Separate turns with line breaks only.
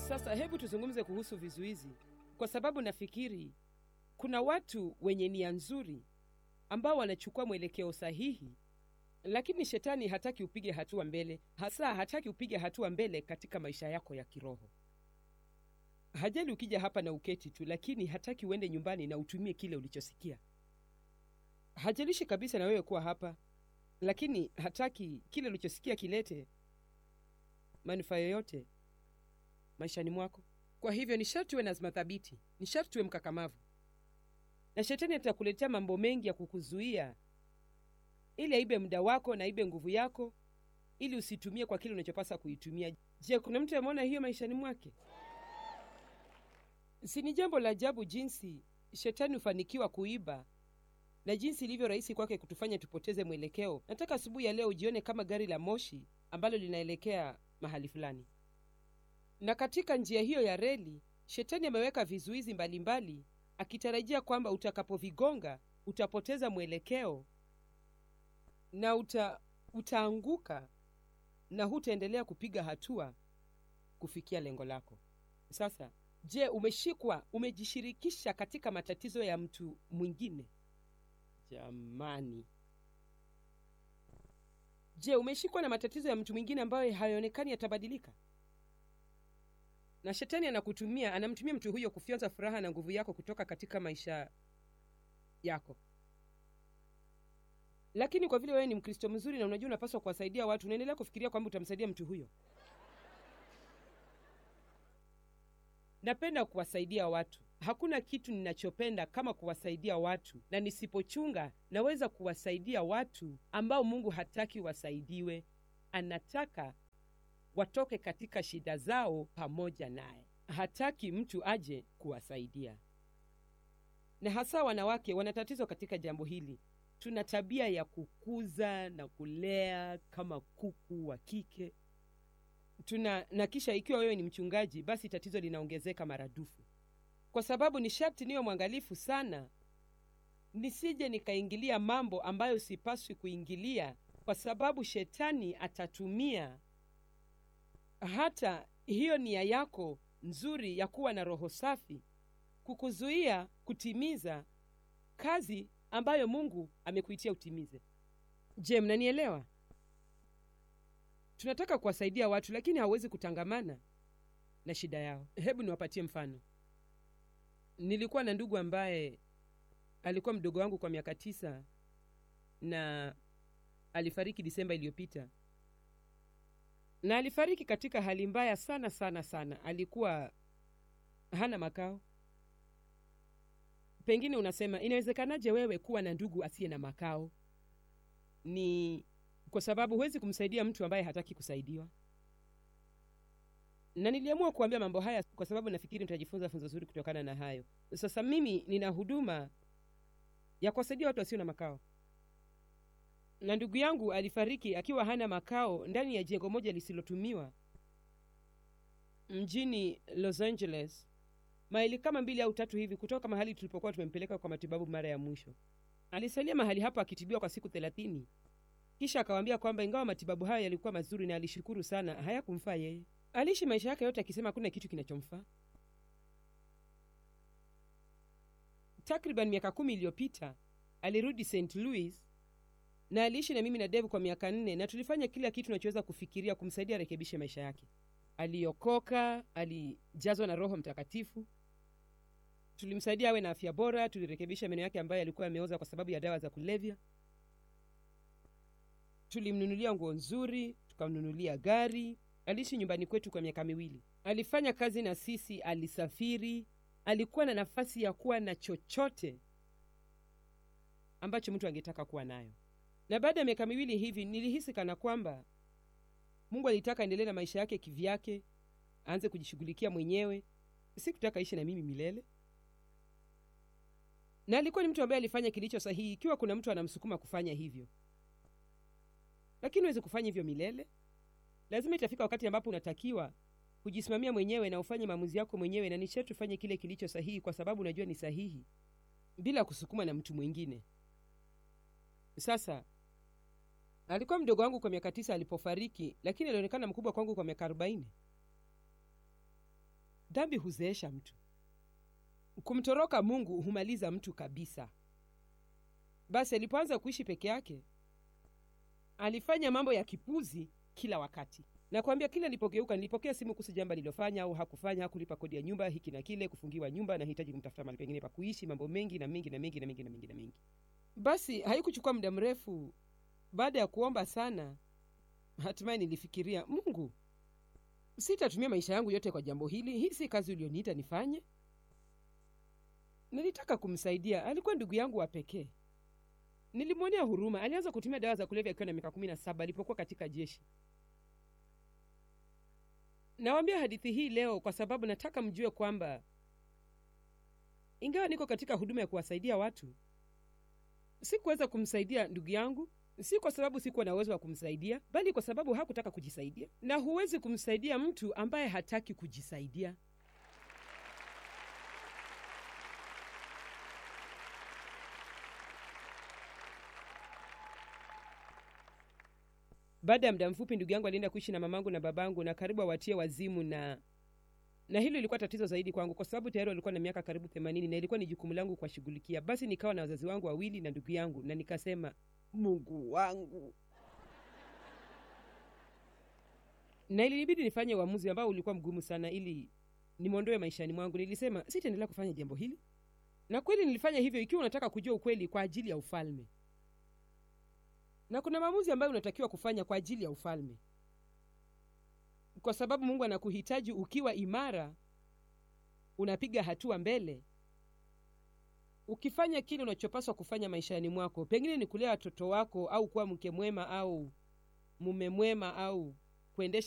Sasa hebu tuzungumze kuhusu vizuizi, kwa sababu nafikiri kuna watu wenye nia nzuri ambao wanachukua mwelekeo sahihi, lakini shetani hataki upige hatua mbele, hasa hataki upige hatua mbele katika maisha yako ya kiroho. Hajali ukija hapa na uketi tu, lakini hataki uende nyumbani na utumie kile ulichosikia. Hajalishi kabisa na wewe kuwa hapa, lakini hataki kile ulichosikia kilete manufaa yoyote maishani mwako. Kwa hivyo ni sharti uwe na azma thabiti, ni sharti uwe mkakamavu, na shetani atakuletea mambo mengi ya kukuzuia ili aibe muda wako na aibe nguvu yako, ili usitumie kwa kile unachopasa kuitumia. Je, kuna mtu ameona hiyo maishani mwake? Si ni jambo la ajabu jinsi shetani hufanikiwa kuiba na jinsi ilivyo rahisi kwake kutufanya tupoteze mwelekeo. Nataka asubuhi ya leo ujione kama gari la moshi ambalo linaelekea mahali fulani, na katika njia hiyo ya reli shetani ameweka vizuizi mbalimbali, akitarajia kwamba utakapovigonga utapoteza mwelekeo na uta, utaanguka na hutaendelea kupiga hatua kufikia lengo lako. Sasa je, umeshikwa, umejishirikisha katika matatizo ya mtu mwingine? Jamani, je, umeshikwa na matatizo ya mtu mwingine ambayo hayaonekani yatabadilika? Na shetani anakutumia, anamtumia mtu huyo kufyonza furaha na nguvu yako kutoka katika maisha yako. Lakini kwa vile wewe ni Mkristo mzuri na unajua unapaswa kuwasaidia watu, unaendelea kufikiria kwamba utamsaidia mtu huyo. Napenda kuwasaidia watu. Hakuna kitu ninachopenda kama kuwasaidia watu, na nisipochunga naweza kuwasaidia watu ambao Mungu hataki wasaidiwe. Anataka watoke katika shida zao pamoja naye. Hataki mtu aje kuwasaidia, na hasa wanawake wana tatizo katika jambo hili. Tuna tabia ya kukuza na kulea kama kuku wa kike tuna na kisha, ikiwa wewe ni mchungaji, basi tatizo linaongezeka maradufu, kwa sababu ni sharti niwe mwangalifu sana, nisije nikaingilia mambo ambayo sipaswi kuingilia, kwa sababu shetani atatumia hata hiyo nia yako nzuri ya kuwa na roho safi kukuzuia kutimiza kazi ambayo Mungu amekuitia utimize. Je, mnanielewa? Tunataka kuwasaidia watu, lakini hauwezi kutangamana na shida yao. Hebu niwapatie mfano. Nilikuwa na ndugu ambaye alikuwa mdogo wangu kwa miaka tisa na alifariki Disemba iliyopita, na alifariki katika hali mbaya sana sana sana. Alikuwa hana makao. Pengine unasema inawezekanaje wewe kuwa na ndugu asiye na makao? Ni kwa sababu huwezi kumsaidia mtu ambaye hataki kusaidiwa. Na niliamua kuambia mambo haya kwa sababu nafikiri mtajifunza funzo zuri kutokana na hayo. Sasa mimi nina huduma ya kuwasaidia watu wasio na makao, na ndugu yangu alifariki akiwa hana makao ndani ya jengo moja lisilotumiwa mjini Los Angeles, maili kama mbili au tatu hivi kutoka mahali tulipokuwa tumempeleka kwa matibabu mara ya mwisho. Alisalia mahali hapo akitibiwa kwa siku thelathini. Kisha akawaambia kwamba ingawa matibabu hayo yalikuwa mazuri na alishukuru sana, hayakumfaa yeye. Aliishi maisha yake yote akisema hakuna kitu kinachomfaa. Takriban miaka kumi iliyopita alirudi St. Louis na aliishi na mimi na Dave kwa miaka nne, na tulifanya kila kitu tunachoweza kufikiria kumsaidia arekebishe maisha yake. Aliokoka, alijazwa na Roho Mtakatifu, tulimsaidia awe na afya bora, tulirekebisha meno yake ambayo yalikuwa yameoza kwa sababu ya dawa za kulevya tulimnunulia nguo nzuri, tukamnunulia gari. Aliishi nyumbani kwetu kwa miaka miwili. Alifanya kazi na sisi, alisafiri, alikuwa na nafasi ya kuwa na chochote ambacho mtu angetaka kuwa nayo. Na baada ya miaka miwili hivi, nilihisi kana kwamba Mungu alitaka aendelee na maisha yake kivyake, aanze kujishughulikia mwenyewe. Sikutaka ishi na mimi milele, na alikuwa ni mtu ambaye alifanya kilicho sahihi, ikiwa kuna mtu anamsukuma kufanya hivyo lakini huwezi kufanya hivyo milele. Lazima itafika wakati ambapo unatakiwa kujisimamia mwenyewe na ufanye maamuzi yako mwenyewe, na ni sharti ufanye kile kilicho sahihi, kwa sababu unajua ni sahihi, bila kusukuma na mtu mwingine. Sasa alikuwa mdogo wangu kwa miaka tisa alipofariki, lakini alionekana mkubwa kwangu kwa miaka arobaini. dhambi huzeesha mtu kumtoroka mungu humaliza mtu kabisa basi alipoanza kuishi peke yake alifanya mambo ya kipuzi kila wakati nakwambia kila nilipogeuka nilipokea simu kuhusu jambo alilofanya au hakufanya hakulipa kodi ya nyumba hiki na kile kufungiwa nyumba nahitaji kumtafuta mahali pengine pa kuishi mambo mengi na mengi na mengi na mengi na mengi na mengi basi haikuchukua muda mrefu baada ya kuomba sana hatimaye nilifikiria mungu sitatumia maisha yangu yote kwa jambo hili hii si kazi ulioniita nifanye nilitaka kumsaidia alikuwa ndugu yangu wa pekee nilimwonea huruma alianza kutumia dawa za kulevya akiwa na miaka kumi na saba alipokuwa katika jeshi nawambia hadithi hii leo kwa sababu nataka mjue kwamba ingawa niko katika huduma ya kuwasaidia watu sikuweza kumsaidia ndugu yangu si kwa sababu sikuwa na uwezo wa kumsaidia bali kwa sababu hakutaka kujisaidia na huwezi kumsaidia mtu ambaye hataki kujisaidia baada ya muda mfupi ndugu yangu alienda kuishi na mamangu na babangu na karibu awatie wazimu na na hilo ilikuwa tatizo zaidi kwangu kwa sababu tayari walikuwa na miaka karibu themanini na ilikuwa ni jukumu langu kuwashughulikia basi nikawa na wazazi wangu wawili na ndugu yangu na nikasema mungu wangu na ilinibidi nifanye uamuzi ambao ulikuwa mgumu sana ili nimwondoe maishani mwangu nilisema sitaendelea kufanya jambo hili na kweli nilifanya hivyo ikiwa unataka kujua ukweli kwa ajili ya ufalme na kuna maamuzi ambayo unatakiwa kufanya kwa ajili ya ufalme kwa sababu mungu anakuhitaji ukiwa imara unapiga hatua mbele ukifanya kile unachopaswa kufanya maishani mwako pengine ni kulea watoto wako au kuwa mke mwema au mume mwema au kuendesha